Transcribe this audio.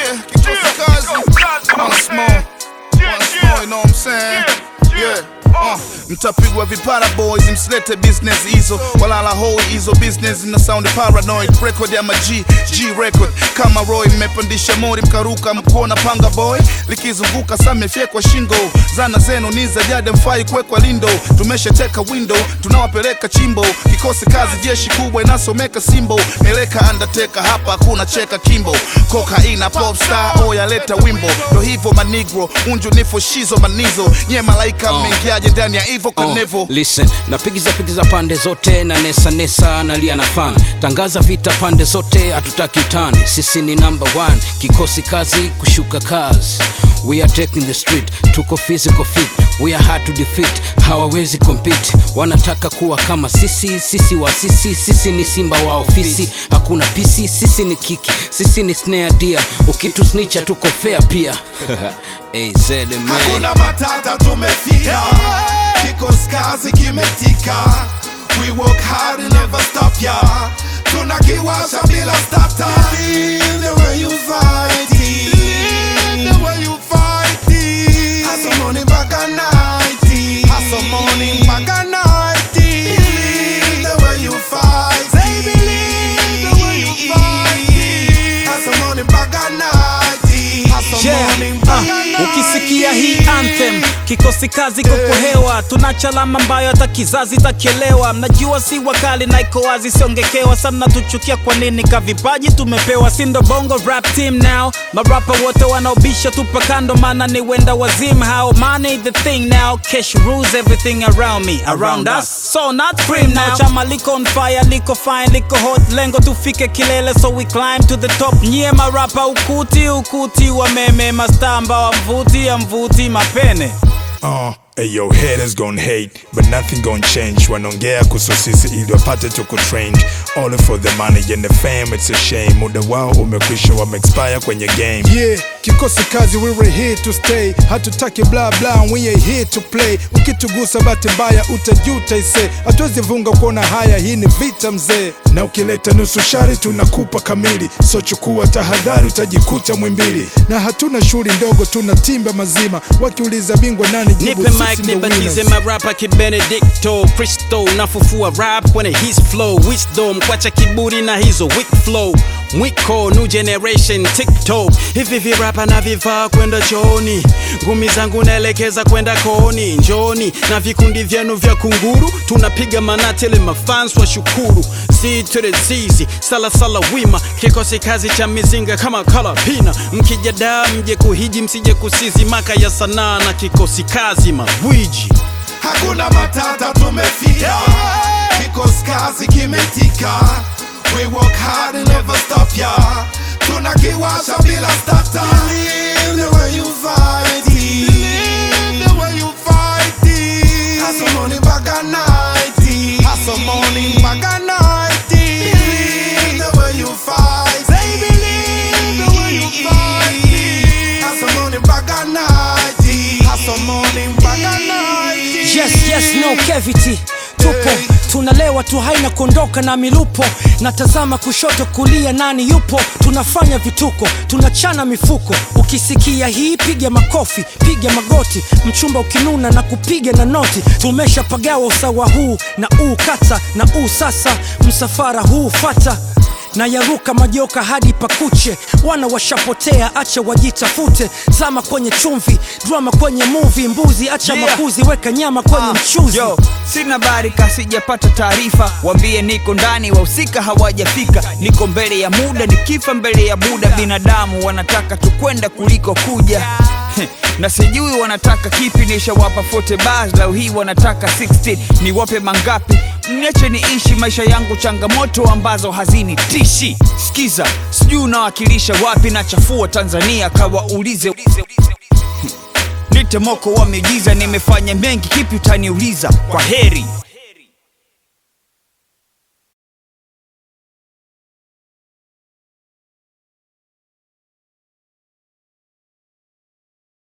Yeah, kikosi kazi. One small. One small, you know what I'm saying? Yeah. Uh, mtapigwa vipara boys msilete business hizo walala hoi hizo business na sound paranoid record ya maji g record kama roy mmepandisha mori mkaruka mkuona panga boy likizunguka samefyekwa shingo zana zenu ni za jade mfai kuwekwa lindo tumeshateka window tunawapeleka chimbo kikosi kazi jeshi kubwa inasomeka simbo meleka undertaker hapa hakuna cheka kimbo kokaina popstar oya leta wimbo ndo hivyo manigro unju nifo shizo manizo nye malaika mmeingiaje ndani ya ivo Oh, kanevo listen napigiza pigiza pande zote na nesa nesa nalia na fan tangaza vita pande zote hatutaki utani sisi ni number one kikosi kazi kushuka kazi we are taking the street tuko physical fit we are hard to defeat hawawezi compete wanataka kuwa kama sisi sisi wa sisi sisi ni simba wa ofisi hakuna pisi sisi ni kiki sisi ni snare dia ukitusnicha tuko fair pia hey, zed, man. hakuna matata tumefika kikosi kazi kimetika we work hard and never stop ya tunakiwasha bila stata Feel the way you fight it. the way you fight it. Hustle morning mpaka night it. Hustle morning mpaka night it. Feel the way you fight it. the way you fight it. Hustle morning mpaka night it. Hustle Yeah. morning mpaka Ah, night ukisikia hii anthem kikosi kazi koko hewa tunachalama ambayo hata kizazi takielewa mnajua si wakali na iko wazi siongekewa sana tuchukia kwa nini kavipaji tumepewa sindo bongo rap team now marapa wote wanaobisha tupa kando maana ni wenda wazim how money the thing now cash rules everything around me around us so not free now chama liko on fire liko fine liko hot lengo tufike kilele so we climb to the top nyie marapa ukuti ukuti wa meme mastamba wa mvuti ya mvuti mapene Uh, ayo haters gon' hate but nothing gon' change wanaongea kuhusu sisi ili wapate tuko trained all for the money and the fame it's a shame muda wao umekwisha wameexpire kwenye game Yeah, kikosi kazi we were here to stay hatutaki bla bla we are here to play ukitugusa bahati mbaya utajuta ise hatuwezi vunga kuona haya hii ni vita mzee na ukileta nusu shari tunakupa kamili so chukua tahadhari utajikuta mwimbili na hatuna shughuli ndogo tuna timba mazima wakiuliza bingwa nani jibu nipe sisi mic ndo nibatize winners. marapa kibenedikto kristo nafufua rap kwenye his flow wisdom kwacha kiburi na hizo weak flow mwiko new generation tiktok hivi virapa na vivaa kwenda chooni ngumi zangu naelekeza kwenda kooni njoni na vikundi vyenu vya kunguru tunapiga manatele mafans wa shukuru Z to the zizi salasala wima kikosi kazi cha mizinga kama kalapina mkijadaa mje kuhiji msije kusizi maka ya sanaa na kikosi kazi magwiji hakuna matata tumefika kikosi kazi kimetika we work hard and never stop ya tunakiwasha bila stata Live the way you fight it. Live the way you fight it. Hustle morning mpaka night it. Hustle morning mpaka night it. Live the way you fight it. Live the way you fight it. Hustle morning mpaka night it. Hustle morning mpaka night it. yes yes no cavity tupo tunalewa tu haina kuondoka na milupo natazama kushoto kulia nani yupo tunafanya vituko tunachana mifuko ukisikia hii piga makofi piga magoti mchumba ukinuna na kupiga na noti tumeshapagawa usawa huu na uu kata na uu sasa msafara huu fata na yaruka majoka hadi pakuche wana washapotea acha wajitafute zama kwenye chumvi drama kwenye muvi mbuzi acha Yeah. makuzi weka nyama kwenye Ah, mchuzi Yo, sina habari kasijapata taarifa, wambie niko ndani, wahusika hawajafika, niko mbele ya muda, nikifa mbele ya muda. Binadamu wanataka tukwenda kuliko kuja Heh, na sijui wanataka kipi, nishawapa 40 bars, leo hii wanataka 16 niwape mangapi? Niache niishi maisha yangu, changamoto ambazo hazinitishi. Sikiza, sijui unawakilisha wapi, nachafua Tanzania, kawaulize Nite moko wa miujiza, nimefanya mengi, kipi utaniuliza? Kwa heri.